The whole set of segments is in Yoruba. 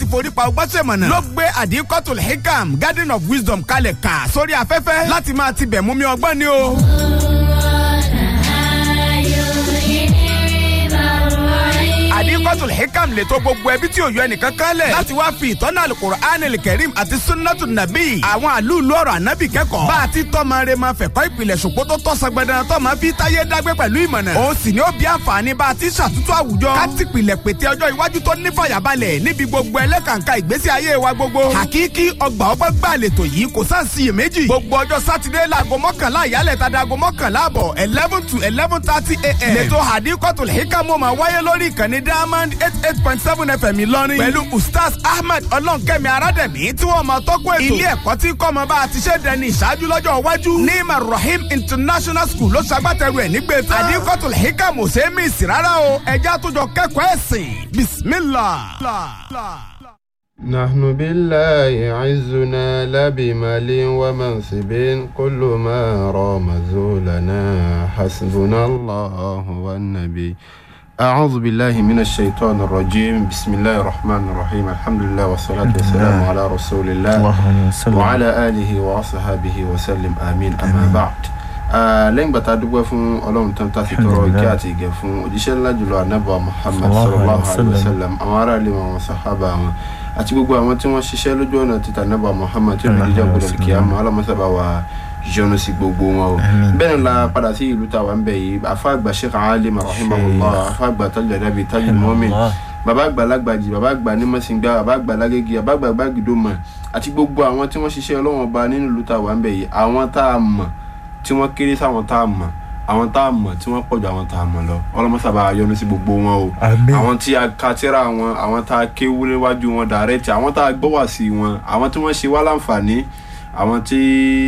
forí pa ọgbọ́n ṣèmọ̀nà ló gbé àdínkọ́tò hikam garden of wisdom kalẹ̀ kà sórí afẹ́fẹ́ láti máa tibẹ̀ mú mi ọgbọ́n ni o. àdínkọ́tò hikam lè tó gbogbo ẹbí tí ò yọ ẹnìkan kan lẹ̀ láti wá fi ìtọ́nà alukur'an kẹrim àti sunnatu nabi àwọn àlùlù ọ̀rọ̀ ànábì kẹ́kọ̀ọ́ bá a ti tọ́mọ rẹ máa fẹ̀kọ́ ìpìlẹ̀ ṣòpó tó tọ́ sọgbẹ́dẹ́ tọ́mọ fi táyé dágbé pẹ̀lú ìmọ̀nà òun sì ni ó bí àǹfààní bá a ti ṣàtúntò àwùjọ ká ti pìlẹ̀ pété ọjọ́ iwájú tó ní fàyàbalẹ̀ níbi gbogbo ẹlẹ́kàǹkà ìgbésí ayé wa gbogbo hakiki ọgbà ọgbẹ́ gbà lètò yìí kò sáà sí iyèméjì gbogbo ọjọ́ sátidé láago mọ́kànlá ìyálẹ̀ tàdá aago mọ́kànlá àbọ̀ eleven to eleven thirty a.m. lẹ́tọ̀ àdínkọ́tò hikamu máa wáyé lórí ìkànnì diamond eight eight point seven fm ìlọrin pẹ̀lú ustaz ahmed ọlọ́nkẹ́mi arádẹ̀mí tí wọ́n máa tọ́kọ̀ ètò ilé ẹ̀kọ́ tí kọ́mọ bá a ti ṣe dẹni ìṣáájú lọ́jọ́ iwájú ní marahim international school ló ṣagbátẹrù ẹ̀ nígbè tán àdínkọ́tò hikamu ṣe é mí sí rárá o ẹja tó jọ kẹ́kọ̀ọ́ ẹ̀sìn bismillah. نحن بالله عزنا لا بمال ومنصب كل ما رام زولنا حسبنا الله والنبي أعوذ بالله من الشيطان الرجيم بسم الله الرحمن الرحيم الحمد لله والصلاة والسلام على رسول الله وعلى آله وأصحابه وسلم آمين أما بعد lẹ́yìn gbàtà dúpẹ́ fún ọlọ́run tán tá a fi tọrọ ìkẹ́ àti ìgẹ̀ fún òjíṣẹ́ ńlá jùlọ anábọ̀ muhammad sallallahu alayhi wa sallam àwọn ará ilé wọn sàhábà wọn àti gbogbo àwọn tí wọ́n ṣiṣẹ́ lójú ọ̀nà títà anábọ̀ muhammad tí ó jíjà gbọdọ̀ kí á mọ ọlọ́mọsábà wa yọ́nú sí gbogbo wọn o bẹ́ẹ̀ ni la padà sí ìlú tàwa ń bẹ̀ yìí afa àgbà sheikh alim rahimahullah afa àgbà tajul adabi tajul mu'min bàbá àgbà lágbàjì bàbá àgbà nímọ̀sìngbà bàbá àgbà lágége bàbá àgbà gbàgídọ́mọ̀ àti gbogbo àwọn tí wọ́n ṣiṣẹ́ ọlọ́wọ́n ọba nínú ìlú tàwa ń bẹ̀ yìí àwọn tá a mọ̀ tí wọ́n kéré sáwọn tá a mọ̀ àwọn tá a mọ̀ tí wọ́n pọ̀jù àwọn tá a mọ̀ lọ ọlọ́mọsábà yọ́nú sí gbogbo wọn o àwọn tí a ka tírà wọn àwọn tá a kéwú níwájú wọn dàrẹ́tì àwọn tá a gbọ́ wá sí wọn àwọn tí wọ́n ṣe wá láǹfààní àwọn tí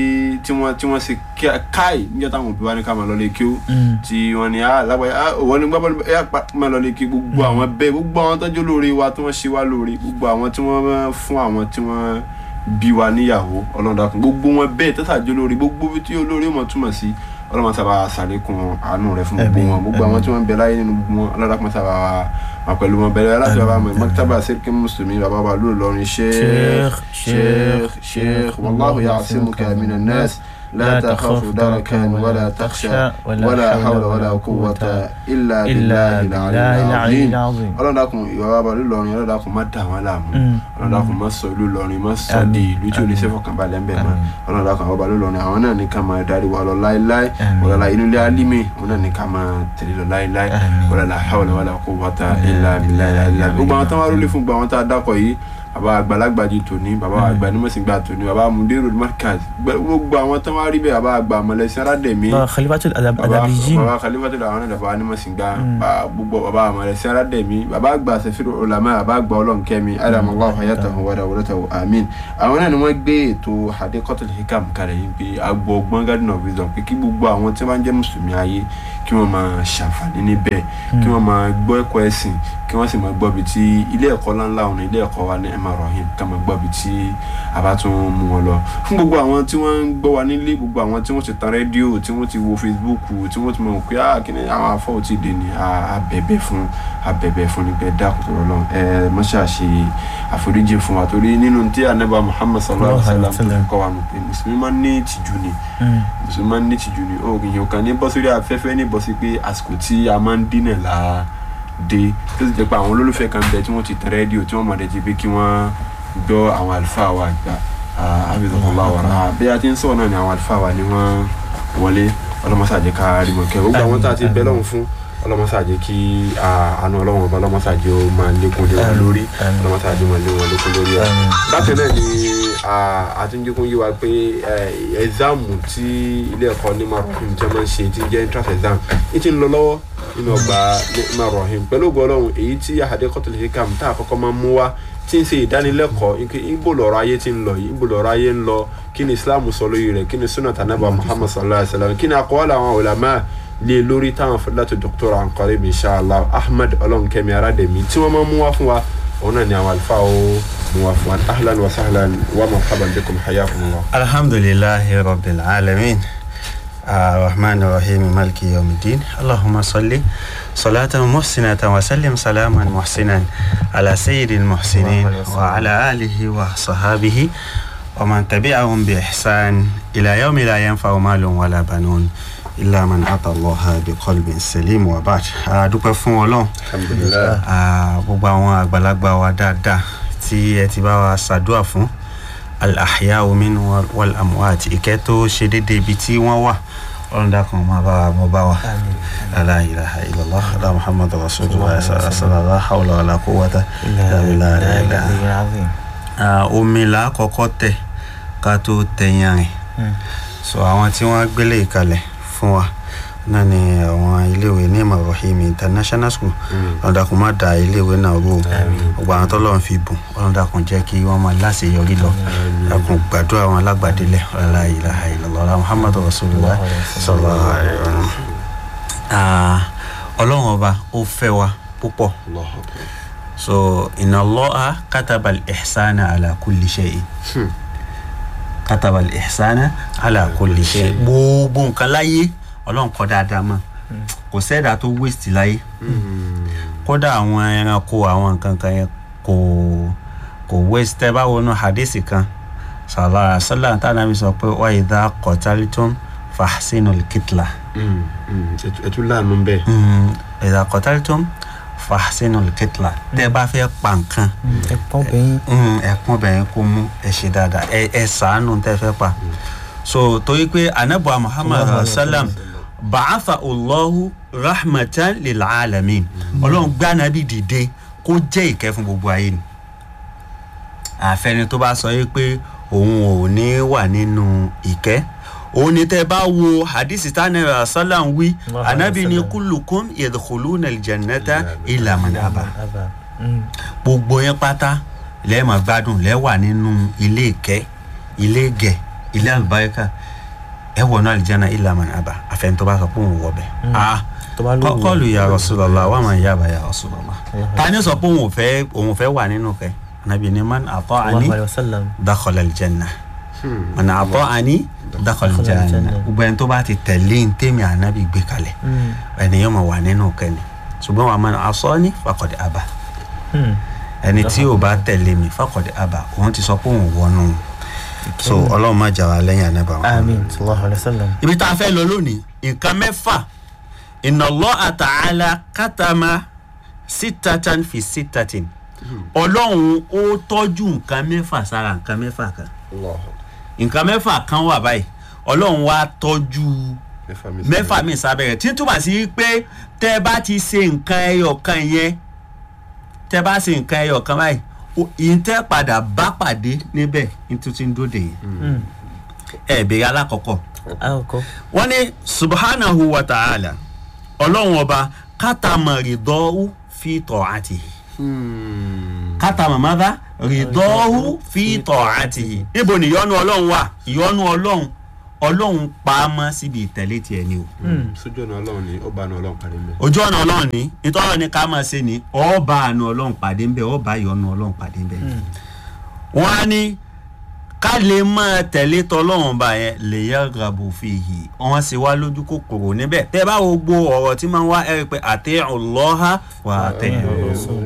tí wọ́n tí wọ́n ṣe káì níjọ́ táwọn òbí wa ní ká máa lọ lé kí ó tí wọ́n ní lágbàáyé òwò ní gbábọ́ọ̀lù ẹ̀ máa lọ lé kí gbogbo àwọn bẹ́ẹ̀ gbogbo àwọn tọ́jú lóore wa tí wọ́n ṣe wá lóore gbogbo àwọn tí wọ́n fún àwọn tí wọ́n bí wa níyàwó ọlọ́dàkùn gbogbo wọn bẹ́ẹ̀ tẹ́sàjọ́ lórí gbogbo tí olórí mọ̀ túmọ̀ sí ọlọ́mọ sábà sàlékún àánú rẹ̀ fún gbogbo wọn gbogbo àwọn tí wọ́n bẹ láyé nínú gbogbo wọn ọlọ́dàkùn sábà wà pẹ̀lú wọn bẹ̀rẹ̀ láti bàbá mi mọ́kítàbà sẹ́kì mùsùlùmí bàbá wa lóò lọrin sheikh sheikh sheikh wàlláhu ya'simuka minan nas لا تخاف دركا ولا تخشى ولا حول ولا قوة إلا بالله العلي العظيم ọlọ́run dákun ìwà bàbá lọ́rin ọlọ́run dákun má dà wọ́n láàmú ọlọ́run dákun má sọ ìlú lọ́rin má sọ di ìlú tí ò ní sẹ́fọ̀kànbalẹ̀ ń bẹ̀ mọ́ ọlọ́run dákun àwọn bàbá lọ́rin àwọn náà ní ká máa darí wa lọ láéláé wàlálà inú ilé alímì wọn náà ní ká máa tẹ̀lé lọ láéláé wàlálà hawla wala quwwata illa billahi gbogbo àwọn tó wá rólé fún gbogbo àwọn tá a dákọ̀ yìí baba àgbàlagbà di tòní baba àgbà nímọ̀sìngbà tòní baba mudiru markaz gbogbo àwọn tó wá rí bẹ́ẹ̀ baba àgbà mọ̀lẹ́sìn aládẹ̀mí khalifatul adabijin baba khalifatul àwọn ẹ̀dá baba nímọ̀sìngbà gbogbo baba mọ̀lẹ́sìn aládẹ̀mí baba àgbà sẹfìrì olàmọ́ baba àgbà ọlọ́nkẹ́mi adamallahu hayatahu wa dawlatahu amin àwọn náà ni wọ́n gbé ètò hadikotul hikam kalẹ̀ yìí pé agbọ̀ ọgbọ́n garden of wisdom pé kí gbogbo àwọn tí wọ́n jẹ́ mùsùlùmí ayé kí wọ́n máa ṣàǹfààní níbẹ̀ kí wọ́n máa gbọ́ ẹ̀kọ́ ẹ̀sìn kí wọ́n sì máa gbọ́ bí ti ilé ẹ̀kọ́ ńláńlá ọ̀nà ilé ẹ̀kọ́ wa ní emma rahim ká máa gbọ́ bí tí a bá tún mú wọn lọ fún gbogbo àwọn tí wọ́n ń gbọ́ wa nílé gbogbo àwọn tí wọ́n ti tan rédíò tí wọ́n ti wo facebook tí wọ́n ti mọ̀ pé ah kí ni àwọn afọ́ ò tí ì dé ni abẹ̀bẹ̀ fún abẹ̀bẹ̀ fún ni bẹ́ẹ̀ dákun tó lọ́lọ́ ẹ mọ́ṣá ṣe àforíjì fún wa torí nínú tí anaba muhammad sallallahu alayhi wa sallam kọ́ wa nù pé mùsùlùmí máa ń ní ìtìjú ni mùsùlùmí máa ń ní ìtìjú ni ó yìnyín kan ní bọ́ sórí afẹ́fẹ́ ní bọ́ sí pé àsìkò tí a máa ń dínà láà dé tó sì jẹ́ pé àwọn olólùfẹ́ kan bẹ tí wọ́n ti tẹ rédíò tí wọ́n mọ̀ dẹ́jẹ́ pé kí wọ́n gbọ́ àwọn àlùfáà wa gbà abidjanlá wàrà bí a ti ń sọ̀rọ̀ náà ni àwọn àlùfáà wa ni wọ́n wọlé ọlọ́mọsàjẹ́ ká rí mọ̀ kẹ́ gbogbo àwọn tá a ti bẹ́ lọ́hùn fún ọlọ́mọsàjẹ́ kí àánú ọlọ́wọ́n ọba ọlọ́mọsàjẹ́ ó máa lékún lé wọn lórí ọlọ́mọsàjẹ́ máa lé wọn lékún lórí ẹ̀ bákan náà ni àtúnjẹ́kùn yí wa pé ẹ̀záàmù tí ilé ẹ̀kọ́ ní marahim jẹ́ máa ń ṣe tí jẹ́ entrance exam ní ti ń lọ lọ́wọ́ nínú ọgbà ní marahim pẹ̀lú ògbọ́ ọlọ́run èyí tí hadikotul hikam tá a kọ́kọ́ máa ń mú wá tí ń ṣe ìdánilẹ́kọ̀ọ́ ibo lọ́rọ̀ ayé ti ń lọ yìí ibo lọ́rọ̀ ayé ń lọ kí ni islam sọ lórí rẹ̀ kí ni sunnah tanaba muhammad sallallahu alayhi wa sallam kí ni aqwal àwọn ulama lé lórí táwọn fadilatu doctor anqarib inshallah ahmed ọlọ́nkẹ́mi aládẹ̀mí tí wọ́n máa ń mú wá fún wa òun náà ni àwọn àlùfáà ó mú wá fún wa ahlan wa sahlan wa marhaban bikum hayakumullah. alhamdulillahi rabbil alamin الرحمن الرحيم مالك يوم الدين اللهم صل صلاة محسنة وسلم سلاما محسنا على سيد المحسنين وعلى آله وصحابه ومن تبعهم بإحسان إلى يوم لا ينفع مال ولا بنون إلا من أتى الله بقلب سليم وبعد أدوك فون ولون alhamdulilayi Ah, gbogbo àwọn àgbàlagbà wa dáadáa tí ẹ ti bá wa ṣàdúrà fún al-ahya omin wal amwat ìkẹ́ tó ṣe déédéé ibi tí wọ́n wà ọlọ́dà kan máa bá wa mọ́ bá wa la ilaha illallah ala muhammadu rasulullah sallallahu la hawla wala quwwata illa billah la ilaha العظيم Ah, omi là á kọ́kọ́ tẹ̀ ká tó tẹ̀yàn rìn so àwọn tí wọ́n gbélé ìkalẹ̀ fún wa náà ni àwọn iléèwé ní Ibrahim international school ọ̀dàkùn má da iléèwé náà rú o gbogbo àwọn tọ́lọ́ fi bùn ọ̀dàkùn jẹ́ kí wọ́n máa láṣeyọrí lọ ọ̀dàkùn gbàdúrà àwọn alágbàdélẹ̀ la ilaha illallah muhammadu rasulullah sallallahu alaihi wa sallam. Ah, ọlọ́run ọba ó fẹ́ wa púpọ̀ Allahu akbar. so inna allaha kataba al-ihsana ala kulli shay'in kataba al-ihsana ala kulli shay'in gbogbo nǹkan láyé ọlọ́run kọ́ dáadáa mọ́ kò sẹ́dá tó waste láyé kódà àwọn ẹranko àwọn nǹkan kan yẹn kò kò waste tẹ́ bá wọnú hadisi kan sallallahu alaihi wasallam tá a nàbí sọ pé wa idha qataltum fahsinul kitla Mm, mm, ẹtu- ẹtu láàánú bẹ́ẹ̀. idha qataltum fahsinul kitla tẹ́ bá fẹ́ pa nǹkan ẹ̀pọ̀n bẹ́yìn Mm, ẹkún bẹ̀rẹ̀ kó mú ẹ ṣe dáadáa ẹ ẹ sàánú tẹ́ fẹ́ pa so torí pé anabuwa muhammad sallam ba'atha allahu rahmatan lil alamin ọlọ́run gbé anabi dìde kó jẹ́ ìkẹ́ fún gbogbo ayé ni àfẹni tó bá sọ yìí pé òun ò ní wà nínú ìkẹ́ òun ni tẹ́ bá wo hadisi tánàbà sallam wí Allahu anabi ni sallam. kullukum yadkhuluna aljannata illa man aba àbá Mm. gbogbo yẹn pátá lẹ́ẹ̀mọ̀ gbádùn lẹ́wà nínú ilé ìkẹ́ ilé ìgẹ̀ ilé àlùbáríkà ẹ wọ̀ náà àlìjáná ìlànà àbá àfẹn tó bá sọ pé òun wọ̀ bẹ̀. ah tó bá lówó kọ́kọ́lù ya Rasulullah wà máa yá àbáyá Rasulullah. ta ni sọ pé òun ò fẹ́ òun ò fẹ́ wà nínú kẹ́ anabi ni man ata'ani sallallahu alayhi wa sallam dakhala aljanna Hmm. man ata'ani dakhala aljanna aljanna. gbogbo ẹni tó bá ti tẹ̀lé ní tèmi ànábì gbé kalẹ̀ Mm. ẹnìyàn máa wà nínú kẹ́ ni ṣùgbọ́n wà man asani faqad aba Mm. ẹni tí ò bá tẹ̀lé mi faqad aba òun ti sọ pé òun wọnú so ọlọ́run má jà wá lẹ́yìn ànábà wọn. àmín sallallahu alayhi wa sallam ibi tá a fẹ́ lọ lónìí nǹkan mẹ́fà inna Allah ta'ala katama sitatan fi sitatin ọlọ́run ó tọ́jú nǹkan mẹ́fà sára nǹkan mẹ́fà kan Allahu akbar. nǹkan mẹ́fà kan wà báyìí ọlọ́run wá tọ́jú mẹ́fà mi mẹ́fà mi sábẹ́rẹ̀ tí ń túmọ̀ sí pé tẹ́ ẹ bá ti ṣe nǹkan ẹyọ kan yẹn tẹ́ ẹ bá ṣe nǹkan ẹyọ kan báyìí o- ìyẹn padà bá pàdé níbẹ̀ nítorí ń dóde yìí Mm. ẹ bèrè alákọ̀ọ́kọ́ àkọ́kọ́ wọ́n ní subhanahu wa ta'ala ọlọ́run ọba kátàmà rìdọ́wù fi ta'atihi Hmm. kátàmà mọ́dá rìdọ́wù fi ta'atihi níbo ni ìyọ́nú ọlọ́run wà ìyọ́nú ọlọ́run ọlọ́run pa á mọ́ síbi ìtẹ̀lé tiẹ̀ ni o Hmm. sójú ọ̀nà ọlọ́run ni ó bá ọ̀nà ọlọ́run parí mẹ́. ojú ọ̀nà ọlọ́run ní ìtọ́rọ̀ ni ká máa ṣe ni ọba àánú ọlọ́run pàdé ń bẹ ọba ìyọ́nú ọlọ́run pàdé ń bẹ wọ́n á ní ká lè máa tẹ̀lé tọlọ́run bá yẹn lè yẹ rabu fihi wọ́n sì wá lójú kòkòrò níbẹ̀ tẹ́ bá wo gbogbo ọ̀rọ̀ tí máa ń wá ẹ rí i pé ati'u Allaha wa ati'u Rasul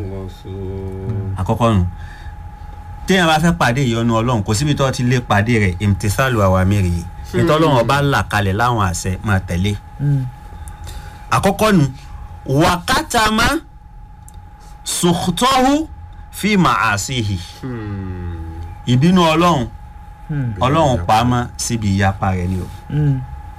àkọ́kọ́ nù téèyàn bá fẹ́ pàdé ìyọ́nú ọlọ́run kò síbi tó ti lè pàdé rẹ̀ imtisalu awamiri yìí nítọ́lọ́run ọba là kalẹ̀ láwọn àṣẹ máa tẹ̀lé Mm. àkọ́kọ́ nu wàkátàmá sùkútọ́hù fi màásìhì Hmm. ìbínú ọlọ́run Mm. ọlọ́run pamọ́ síbi ìyapa rẹ̀ ni o Mm.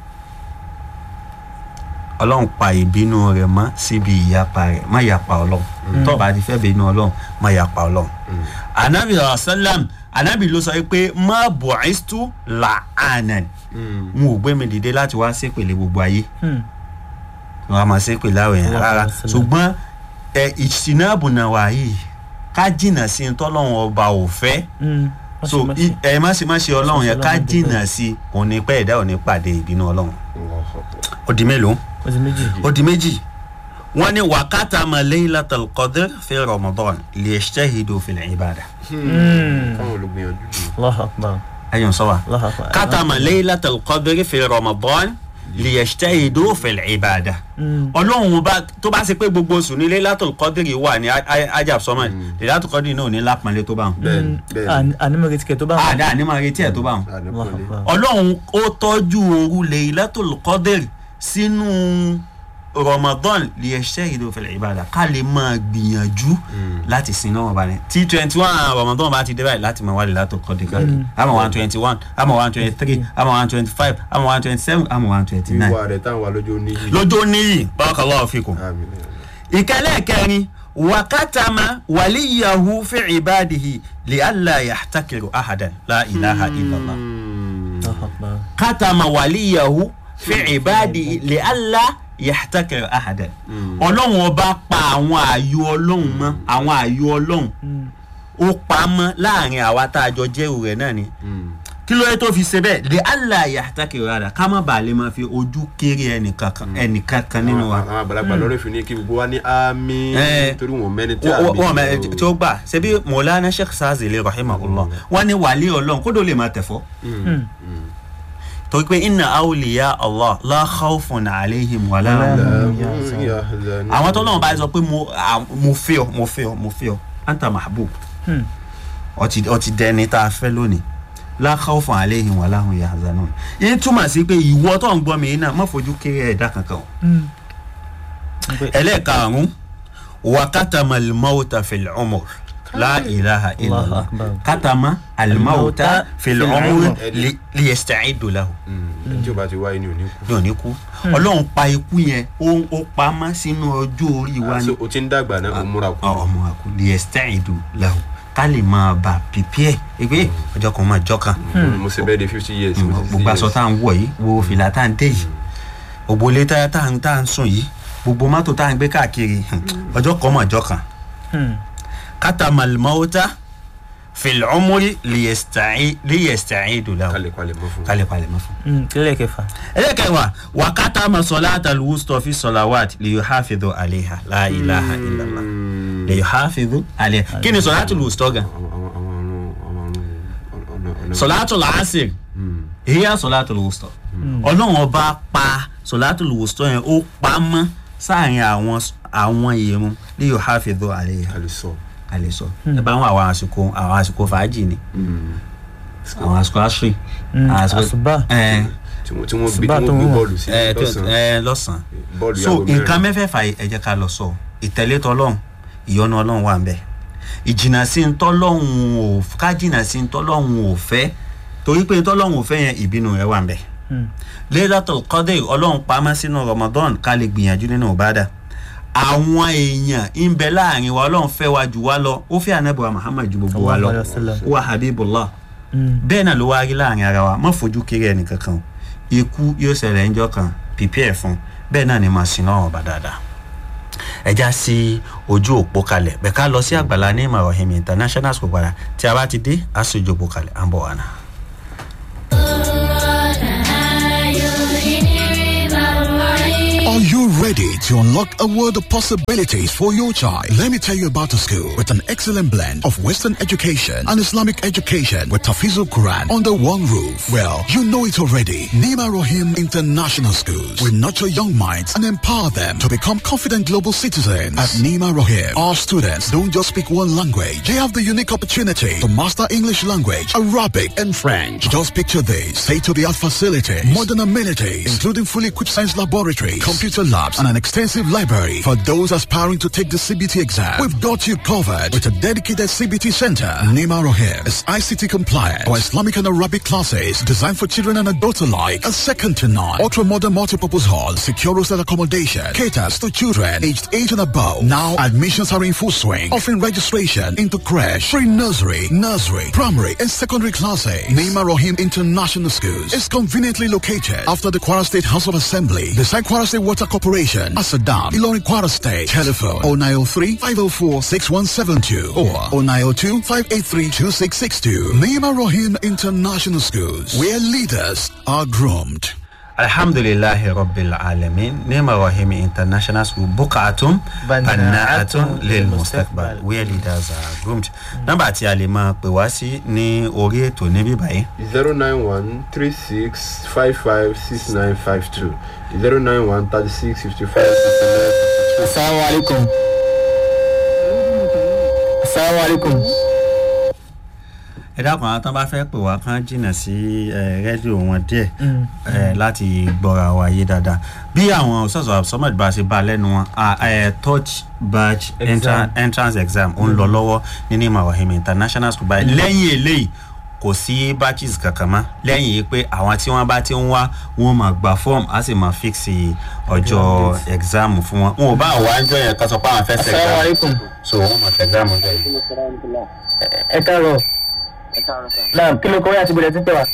ọlọ́run pa ìbínú rẹ̀ mọ́ síbi ìyapa rẹ̀ má yapa ọlọ́run tó bá ti fẹ́ bínú ọlọ́run má yapa ọlọ́run. anabi sallam anabi ló sọ pé má bu'istu la'anan Hmm. n ò gbé mi dìde láti wá ṣépèlé gbogbo ayé Mm. wọn a máa ṣépèlé àwọn èèyàn Allah rárá sallam. ṣùgbọ́n ẹ ìṣìnàbù náà wà yìí ká jìnnà sí i tọ́lọ́run ọba ò fẹ́ Mm. so Má ṣe- má ṣe. i- ẹ má ṣe má ṣe ọlọ́run yẹn ká Ọlọ́run dúpẹ́. jìnnà sí i òun ni pẹ́ ẹ̀dá ò ní pàdé ìbínú ọlọ́run Allahu akbar. ó di mélòó ó ti méjì ó di méjì wọ́n ní wàkàtà ma laylatul qadr fi ramadan liyajtahidu fil ibada Mm. káwọn olùgbìyànjú jù. Allahu akbar ẹ̀yọ̀ sọ wa Allahu akbar kàtà ma laylatul qadr fi ramadan liyajtahidu fil ibada ọlọ́run bá tó bá ṣe pé gbogbo oṣù nílé látòl kọ́dìrì wà ní ajab sọmọ ní látòl kọ́dìrì náà ò ní lápọnlé tó bá wọn. bẹ́ẹ̀ni bẹ́ẹ̀ni ànímọ̀ retí kẹ̀ tó bá wọn. àdá ní máa retí ẹ̀ tó bá wọn. àníkọ́lé ọlọ́run ó tọ́jú òru Laylatul Qadr sínú Ramadan liyajtahidu fil ibada ká lè máa gbìyànjú láti sin náà balẹ̀ tí twenty one Ramadan bá ti dé báyìí láti máa wá Laylatul Qadr káàkiri àmọ́ one twenty one àmọ́ one twenty three àmọ́ one twenty five àmọ́ one twenty seven àmọ́ one twenty nine ìwà rẹ̀ táwọn alójó níyì. lójó níyì barakallahu fikum. àmín ìkẹlẹ́ kẹrin wakatama waliyahu fi ibadihi li alla yahtakiru ahadan la ilaha illallah Allahu Akbar. katama waliyahu fi ibadihi li alla yahtakiru ahadan ọlọ́run ọba pa àwọn ààyò ọlọ́run mọ́ àwọn ààyò ọlọ́run ó pa mọ́ láàrin àwa tá a jọ jẹ́rù rẹ̀ náà ni kí ló yẹ tó fi ṣe bẹ́ẹ̀ li alla yahtakiru ahadan ká má bàa lè máa fi ojú kéré ẹnìkankan ẹnìkankan nínú wa àwọn àgbàlagbà lọ́rọ̀ fi ní kí gbogbo wa ní àmín Eh. torí wọn mẹ́ni tí wọ́n àmín wọ́n mẹ tí ó gbà ṣebí mọ̀lánà sheikh sazili rahimahullah wọ́n ní wàlí ọlọ́run kó dó lè máa tẹ̀fọ́ torí pé inna awliya allah la khawfun alayhim wala hum yahzanun. àwọn tó lọ́wọ́ bá sọ pé mo à, mo fẹ́ ọ mo fẹ́ ọ mo fẹ́ ọ anta mahbub Hmm. ọtí ọtí dẹni tá a fẹ́ lónìí la khawfun alayhim wala hum yahzanun yìí túmọ̀ sí pé ìwọ tó ń gbọ́ mi yìí náà má fojú kéré ẹ̀dá kankan o Hmm. Pé- ẹlẹ́ẹ̀karùn-ún wakatama alimawuta filcumur la ilaha Allahu illallah akbar. katama alimawuta filcumur fil'umur. li- liyastacidu lahu Mm. ẹni tí o bá ti wáyé ni ò ní kú. ní òní kú ọlọ́run pa ikú yẹn ó ó pamọ́ sínú ọjọ́ orí wa Ah, ni so o ti ń dàgbà náà o múra kú. Ọ- ọmọ àkú liyastacidu lahu ká lè máa bà pípẹ́ ẹgbẹ́ ọjọ́ kan máa jọ́ kan Mm, mo ṣe bẹ́ẹ̀ de fifty years. mo ṣe gbogbo aṣọ 60 tá à ń wọ̀ yìí wo fìlà tá à ń dé yìí gbogbo ilé tá tá à ń tá à ń sùn yìí gbogbo mọ́tò tá à ń gbé káàkiri ọjọ́ kan máa jọ́ kan. Hmm. katama almauta fil umri liyasta'i liyasta'idu lahu kalẹ̀ kalẹ̀ mọ́ fún. kálí palẹ̀ mọ́ fún. Hmm. kílẹ̀ kẹfà. ẹlẹ́kẹ̀wá wa katama salata alwusta fi salawat liyuhafidhu alayha la ilaha illallah liyuhafidhu alayha kí ni salatu alwusta gan àwọn àwọn àwọn ọ̀run àwọn ọ̀run ọ̀nà ọ̀nà. salatu alasir hiya salatu alwusta ọlọ́run ọba pa salatu alwusta yẹn ó pa mọ́ sáàrin àwọn àwọn irun liyuhafidhu alayha kalẹ̀ sọ. alẹ́ sọ ẹ bá wọn àwọn àsìkò àwọn àsìkò fàájì ni àwọn àsìkò àṣírí Hmm. àṣùbà. ẹ tí wọ́n tí wọ́n gbé Ṣùgbọ́n tí tó wọ́n gbé ń wọ̀. bọ́ọ̀lù sí ẹ tó- lọ́sàn-án. ẹ lọ́sàn-án bọ́ọ̀lù so yàgò mẹ́rin. nǹkan mẹ́fẹ̀ẹ̀fà yìí ẹ jẹ́ ká lọ sọ ìtẹ̀lé tọlọ́hún ìyọ́nú ọlọ́run wà ń bẹ̀ ìjìnà sí ń tọ́lọ́hún ò ká jìnà sí ń tọ́lọ́hún ò fẹ́ torí pé tọ́lọ́hún ò fẹ́ yẹn ìbínú rẹ̀ wà ń bẹ̀ Hmm. Laylatul Qadr ọlọ́run pamọ́ sínú Ramadan ká lè gbìyànjú nínú ìbádà àwọn èèyàn ń bẹ láàrin wa ọlọ́run fẹ́ wa jù wá lọ ó fẹ́ ànábì Muhammad ju gbogbo wa lọ Sallallahu alaihi wasallam. wa habibullah Hmm. bẹ́ẹ̀ náà ló wá rí láàrin ara wa má fojú kéré ẹnìkankan o ikú yóò ṣẹlẹ̀ ńjọ́ kan prepare fún bẹ́ẹ̀ náà ni màá sin náà ọba dáadáa ẹja sí ojú òpó kalẹ̀ bẹ́ẹ̀ ká lọ sí àgbàlá ní Ibrahim international school padà tí a bá ti dé a sì ojú òpó kalẹ̀ à ń bọ̀ wá náà. Are you ready to unlock a world of possibilities for your child? Let me tell you about a school with an excellent blend of Western education and Islamic education with Tafizul Quran under one roof. Well, you know it already. Nima Rohim International Schools will nurture young minds and empower them to become confident global citizens. At Nima Rohim, our students don't just speak one language. They have the unique opportunity to master English language, Arabic, and French. Just picture this. State-of-the-art facilities, modern amenities, including fully equipped science laboratories, computer labs, and an extensive library. For those aspiring to take the CBT exam, we've got you covered with a dedicated CBT center. Nima Rohim is ICT compliant for Islamic and Arabic classes designed for children and adults alike. A second to none. Ultra-modern multipurpose hall, secure hostel accommodation, caters to children aged 8 and above. Now admissions are in full swing, offering registration into crash, pre-nursery, nursery, primary, and secondary classes. Nima Rohim International Schools is conveniently located after the Kwara State House of Assembly, beside Kwara State Water Corporation, Asadam, Ilorin Kwara State. Telephone 0903 504 6172 or 0902 583 2662. Nima Rohim International Schools, where leaders are groomed. alhamdulilahi rabbil alamin nema rahimi international school bukatun banaatun lil mustaqbal where leaders are groomed nọ́mbà tí a lè máa pè wá sí ní orí ètò níbí báyìí zero nine one three six five five six nine five two zero nine one thirty six fifty five sixty nine fifty two. Assalamu alaikum. Assalamu alaikum. ẹ dákun àwọn tán bá fẹ́ pè wá kán jìnnà sí ẹ, rédíò wọn díẹ̀ ẹ, láti gbọ́ra wa yé dáadáa bí àwọn òṣèṣọ́ sọmọdé bá ṣe bá lẹ́nu wọn à, ẹ, touch badge Exam. entra- entrance exam ó ń lọ lọ́wọ́ ní ní mawahim international school báyìí lẹ́yìn eléyìí kò sí batches kankan mọ́ lẹ́yìn yìí pé àwọn tí wọ́n bá ti ń wá wọn máa gba form á sì máa fix ọjọ́ exam fún wọn wọn ò bá wà á jọ yẹn ká sọ pé àwọn fẹ́ ṣe Assalamu exam alaikum. so wọ́n máa ṣe exam ọjọ́ yìí. Ẹ káàárọ̀. Náà kí ló kọ́ yá àti bọ̀dẹ̀ tí ń pè wá?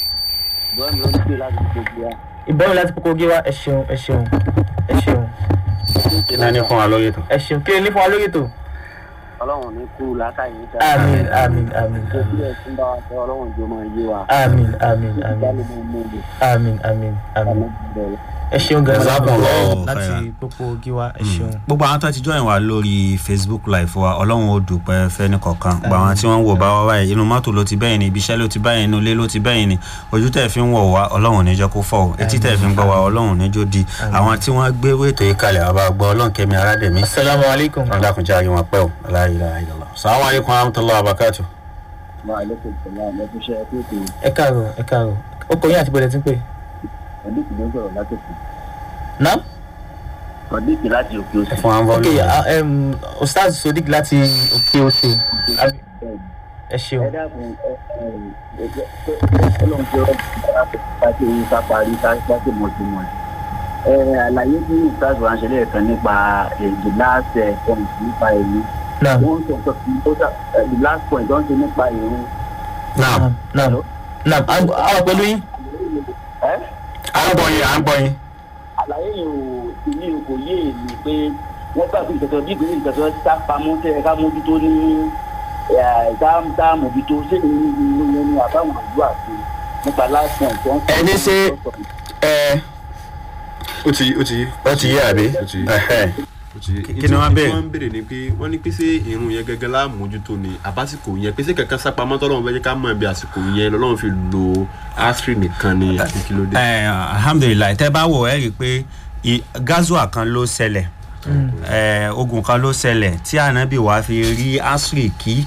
Ìbọn láti kókó gé wá. Ẹ ṣeun, ẹ ṣeun, ẹ ṣeun, kí náà ní fún wa lórí ètò. ẹ ṣeun. Kí lè ní fún wa lórí ètò? ọlọ́run ní kú látàyè sá. Àmín, àmín, àmín, tó àmín. bí ẹ̀ tún bá wa sọ ọlọ́run jọ máa yé wa. Àmín, àmín, àmín, ìdálé mọ́ mọ́ mi àmín, àmín, àmín. àmọ́ bẹ̀rẹ̀. Ẹ ṣeun gan-an. Jazakumullahu láti khairan. pópó gíwá ẹ ṣeun. gbogbo àwọn tó ti join wa lórí facebook live wa ọlọ́run ó dùpẹ́ fẹ́ni kọ̀ọ̀kan gbogbo àwọn tí wọ́n ń wò bá wá báyìí inú mọ́tò ló ti bẹ́yìn ni ibi iṣẹ́ ló ti bẹ́yìn inú ilé ló ti bẹ́yìn ni ojú tẹ̀ fi ń wọ̀ wá ọlọ́run níjọ́ kó fọ́ o etí tẹ̀ fi ń gbọ́ wa ọlọ́run níjọ́ di àwọn tí wọ́n gbé ètò yìí kalẹ̀ àbá gbọ́ ọlọ́run kẹ́mi aládẹ̀mí Assalamu alaikum. ọlọ́run dákunjá ayé wọn pẹ́ o aláìláìlá sàwọn aleykum rahmatulah abakatu. máa lẹ́kọ̀ọ́ ìṣẹ̀lẹ̀ àmọ́ tó ṣe ẹkú ètò Ẹ káàárọ̀, ẹ káàárọ̀. Ó kọ yín àti bọ̀dẹ̀ tí ń pè. ọ̀dẹ́kì ló ń sọ̀rọ̀ látòkè. Náà? ọ̀dẹ́kì láti òkè ẹ òsì. fún wa ń Ok, bọ́ ah, em, Ustaz Sodiq láti òkè òsè. Àbí- Ẹ ẹ ṣeun. dákun ẹ ẹ ẹ ọlọ́run jẹ́ ọ̀rọ̀ pàṣẹ yín ká parí pàṣẹ mọ̀tìmọ̀. ẹ àlàyé tí ìsáàsì wa ń ṣẹlẹ̀ kan nípa eh, the last eh, point nípa èmi. Náà. wọ́n sọ sọ tó sà eh, the last point wọ́n ṣe nípa ìrún. náà Náà. Náà. Àwọn pẹ̀lú yín. ẹ́ à ń gbọ́ yín à ń gbọ́ yín. àlàyé yìí ò ìní kò yé èmi pé wọ́n gbà pé ìtẹ̀tọ̀ bí ìpínlẹ̀ ìtẹ̀tọ̀ sá pamọ́ tẹ́ ẹ ká mójútó ní ẹ̀, tá tá mójútó ṣé ìní ìlú yẹn ni àbáwọn àdúrà sí nípa last point tó ń sọ. Ẹni ṣe- ẹ ó ti ó ti ó ti yé àbí. ó ti Ẹhẹ́. ó ti Kí ni wọ́n béèrè? wọ́n béèrè ni pé wọ́n ní pé ṣé irun yẹn gẹ́gẹ́ láàmójútó ni àbásìkò yẹn pé ṣé kankan sápamọ́ tọ́lọ́run fẹ́ jẹ́ ká mọ̀ bí àsìkò yẹn lọ́lọ́run fi lo asiri nìkan ni àti kí ló dé. ẹ alhamdulilayi tẹ bá wò ẹ rí i pé i- gazua kan ló ṣẹlẹ̀ ẹ ogun kan ló ṣẹlẹ̀ tí anabi wa fi rí asiri kí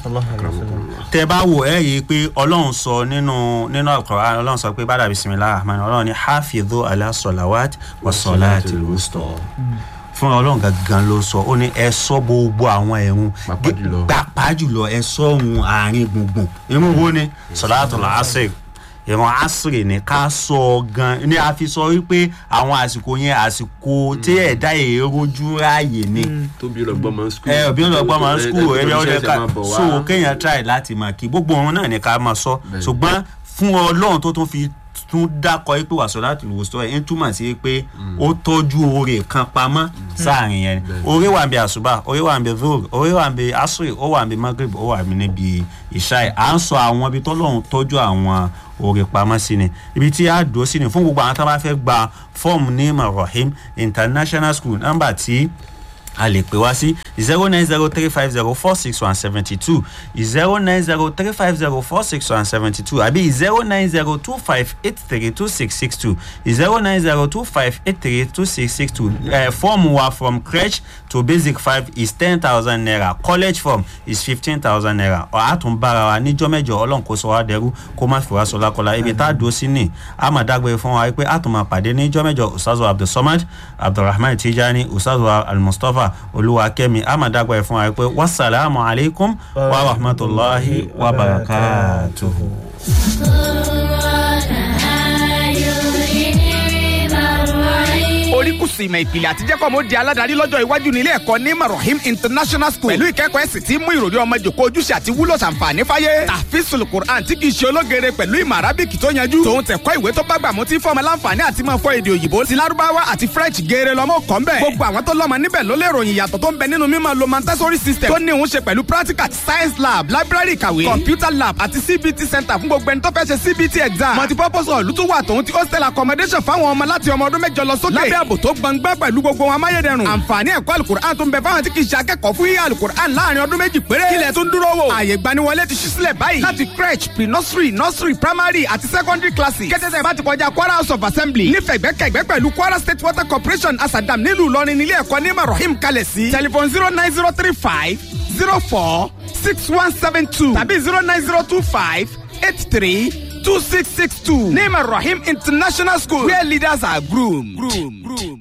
tẹ bá wò ẹ rí i pé ọlọ́run sọ nínú nínú àkọ́rọ́ ọlọ́run sọ pé bàdà bisimilahi rahman ọlọ́run ní hafidhu ala salawat wa salati wusta fún ọlọ́run gangan ló sọ ó ní ẹ sọ gbogbo àwọn ẹ̀rùn Pàápàá jùlọ. pàápàá jùlọ ẹ sọ ohun àárín gbùngbùn irun wo ni sọláàtò làásìrì ìran àsìrì ní ká sọ gan ní a fi sọ wípé àwọn àsìkò yẹn àsìkò tí ẹ̀dá èròjú ráàyè ni tóbi ọlọgbọ́n máa ń skul. ẹ òbí ọlọgbọ́n máa ń skul ẹbí ọdẹ ká so so kéèyàn try láti máa kí gbogbo òun náà ní ká máa sọ Bẹ́ẹ̀ni. ṣùgbọ́n fún ọlọ́run tó tún fi tún dákọ̀ pé wàásù láti lò sọ ẹ̀ ń túmọ̀ sí pé ó tọ́jú oore kan pamọ́ sáàrin yẹn oore wà bí àṣùbà oore wà bí zoro oore wà bí asiri ó wà bí magreb ó wà bí níbi ìṣáì à ń sọ àwọn ibi tọ́lọ́run tọ́jú àwọn oore pamọ́ sí ni ibi tí a dúró sí ni fún gbogbo àwọn tó bá fẹ́ gba fọ́ọ̀mù ní marahim international school nọ́mbà tí a lè pè wá sí zero nine zero three five zero four six one seventy two zero nine zero three five zero four six one seventy two àbí zero nine zero two five eight three two six six two zero nine zero two five eight three two six six two form wa from crèche to basic five is ten thousand naira college form is fifteen thousand naira àtún bára wa níjọ́ mẹ́jọ ọlọ́run kó sọ wá dẹrú kó má fi wá sọ lákọlá ibi tá a dúró sí ni a máa dágbére fún wa pé àtún máa pàdé níjọ́ mẹ́jọ ustazu abdulsamad abdulrahman tijani ustazu almustapha olúwakẹ́mi a máa dágbére fún wa pé wasalaamu alaykum wa rahmatulahi wa barakatuhu. orí kùsù ìmọ̀ ìpìlẹ̀ àti jẹ́kọ̀ mo di aládàárí lọ́jọ́ iwájú nílé ẹ̀kọ́ ní marahim international school pẹ̀lú ìkẹ́kọ̀ọ́ ẹ̀sìn tí mú ìròrí ọmọ jòkó ojúṣe àti wúlò ṣàǹfààní fáyé tàfíìsùl quran tí kì í ṣe ológere pẹ̀lú ìmọ̀ arábìkì tó yanjú tòun tẹ̀kọ́ ìwé tó bá gbà mú tí fọmọ láǹfààní àti máa fọ èdè òyìnbó ti lárúbáwá àti french geere lọ́mọ kọ́ ńbẹ̀ gbogbo àwọn tó lọ́mọ níbẹ̀ ló lè ròyìn ìyàtọ̀ tó ń bẹ nínú mímọ̀ lo montessori system tó ní òun ṣe pẹ̀lú practical science lab library ìkàwé computer lab àti cbt center fún gbogbo ẹni tó fẹ́ ṣe cbt exam multipurpose hall tó wà tòun ti hostel accommodation fáwọn ọmọ láti ọmọ ọdún mẹ́jọ lọ sókè lábẹ́ ààbò tó gbọngbọ́n pẹ̀lú gbogbo wọn amáyédẹrùn àǹfààní ẹ̀kọ́ alukur'an tó ń bẹ fáwọn tí kì í ṣe akẹ́kọ̀ọ́ fún yíyá alukur'an láàrin ọdún méjì péré kílẹ̀ tó ń dúró wò ààyè gbaniwọlé ti ṣí sílẹ̀ báyìí láti crèche pre nursery nursery primary àti secondary classes kẹ́tẹ́tẹ́ bá ti kọjá kwara house of assembly nífẹ̀ẹ́ gbẹ́kẹ̀gbẹ́ pẹ̀lú kwara state water corporation asadam nílùú ìlọrin nílé ẹ̀kọ́ ní marahim kalẹ̀ sí telephone zero nine zero three five zero four six one seven two tàbí zero nine zero two five eight three two six six two ní marahim international school where leaders are groomed. groomed. groomed.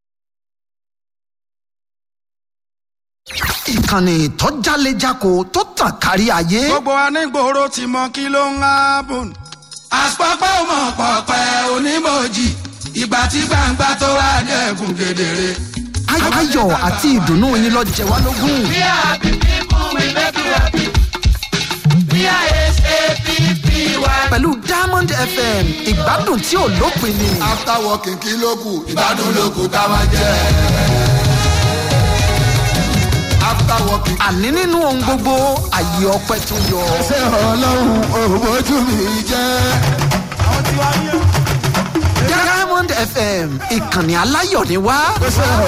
ìkànnì tó jálejako tó tàn kárí ayé. gbogbo anígboro ti mọ kí ló ń hábùn. àpapọ̀ mọ̀ pọ̀pẹ́ onímọ̀jì ìgbà tí gbangba tó wà dẹ́kun kedere. Ay- ayọ̀ àti ìdùnnú yín lọ jẹ wá lógún. We are happy people, we make you happy. We are S-A-P-P-Y. pẹ̀lú diamond fm ìgbádùn tí ò lópin ni. after working kí ló kù ìgbádùn ló kù ká máa jẹ. after working. àní nínú ohun gbogbo àyè ọpẹ tó yọ. ṣé ọlọ́run òbójú mi jẹ́. diamond fm ìkànnì aláyọ̀ ni wá. ṣé